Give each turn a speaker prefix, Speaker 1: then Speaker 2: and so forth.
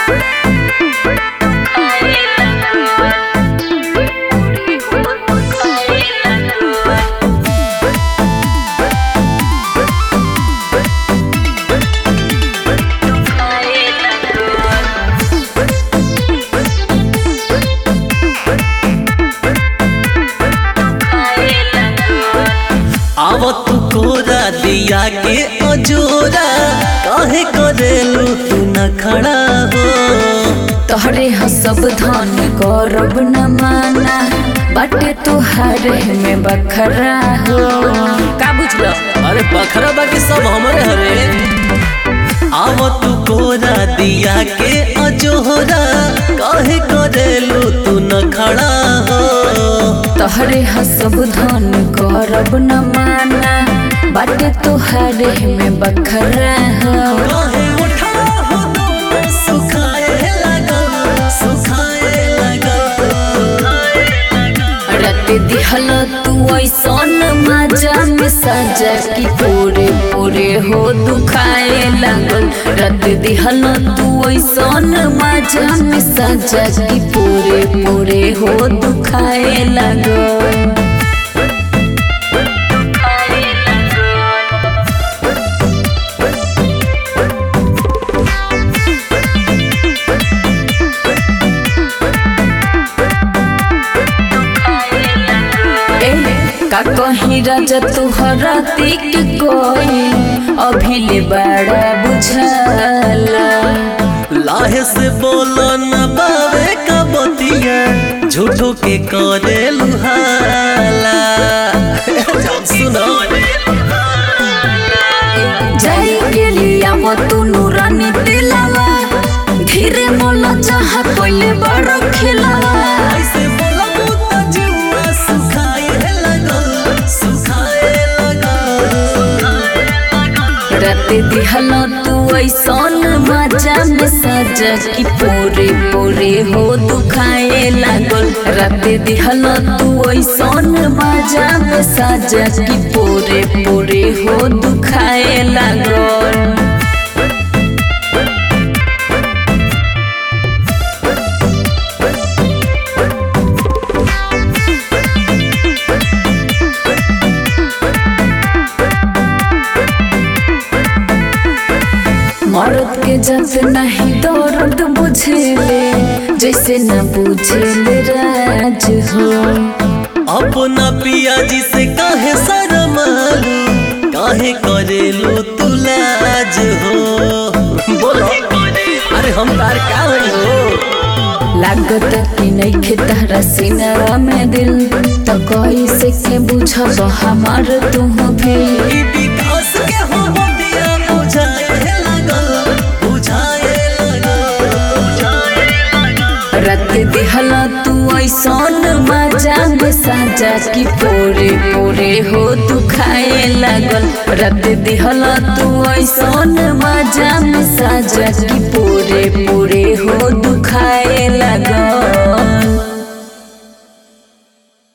Speaker 1: आवत कोरा दिया के अजोरा काहे करेलू तू न खड़ा हो
Speaker 2: तोहरे हसब धन गौरव न माना बाटे तुहारे में बखरा हो का बुझलो
Speaker 1: अरे बखरा बाकी सब हमरे हरे आवत कोरा दिया के अजोरा काहे करेलू तू न खड़ा हो
Speaker 2: तोहरे हसब धन गौरव न माना बाटे तुहारे में बखरा हो
Speaker 1: काहे उठा हो दोनों सुखाए लगल सुखाए लगल
Speaker 2: रत दिहल तू ऐसन मजा में सजा की पूरे पूरे हो दुखाए लागल रत दिहल तू ऐसन मजा में सजा की पूरे पूरे हो दुखाए लागल ए, का कहीं राजा तुहरा तिक कोई अभी ले बड़ा बुझाला
Speaker 1: लाहे से बोलो न बावे का बतिया झूठो के करे लुहाला सुनो
Speaker 2: जाई के लिया मो तू नूरानी दिलावा धीरे मोला चाह कोइले बड़ खिलावा
Speaker 1: ऐसे बोला तो जुआ सुखाए लगल सुखाए लगल
Speaker 2: रत दिहल तू ऐसन मजा में सजा की पूरे पूरे हो दुखाए लागल रत दिहल तू ऐसन मजा में सजा की पूरे पूरे हो दुखाए लागल मर्द के जब नहीं दर्द बुझेले जैसे न बुझेले राज हो
Speaker 1: अपना पिया जी से काहे शरमालू काहे करेलू तू लाज हो बोलो अरे हम तार का हो
Speaker 2: लागत कि नहीं खेतारा सिनरा में दिल तो कैसे के बुझब हमार तू भी
Speaker 1: ई विकास के हो दिया बुझाए लगल बुझाए लगल
Speaker 2: रत दिहल तू ऐसन मजा में साजा की पूरे पूरे हो दुखाए लागल रत दिहल तू ऐसन मजा में साजा की पूरे पूरे हो दुखाए लागल